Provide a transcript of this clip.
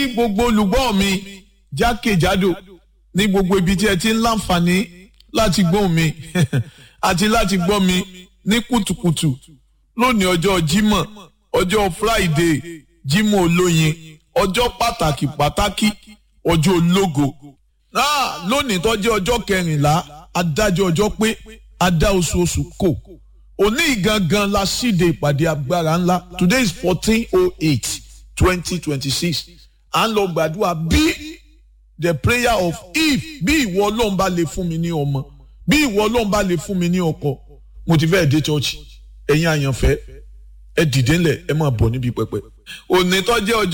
gbogbo olùgbọ́ mi jákèjádò ní gbogbo ibi tí ẹ ti ń láǹfààní láti gbọ́ mi àti láti gbọ́ mi ní kùtùkùtù lónìí ọjọ́ Jímọ̀ ọjọ́ Friday Jímọ̀ olóyin ọjọ́ pàtàkì pàtàkì ọjọ́ ológo náà lónìí tó jẹ́ ọjọ́ kẹrìnlá adájọ́ ọjọ́ pé adá oṣooṣù kò òní gangan la ṣíde ìpàdé agbára ńlá today is fourteen oh eight twenty twenty six à ń lọ gbàdúrà bí the prayer of if bí ìwọ ọlọ́run bá lè fún mi ní ọmọ bí ìwọ ọlọ́run bá lè fún mi ní ọkọ mo ti fẹ́ẹ̀ dé church ẹ̀yin àyànfẹ́ ẹ dìde ńlẹ̀ ẹ máa bọ̀ níbi pẹpẹ òní tó jẹ́ ọjọ́.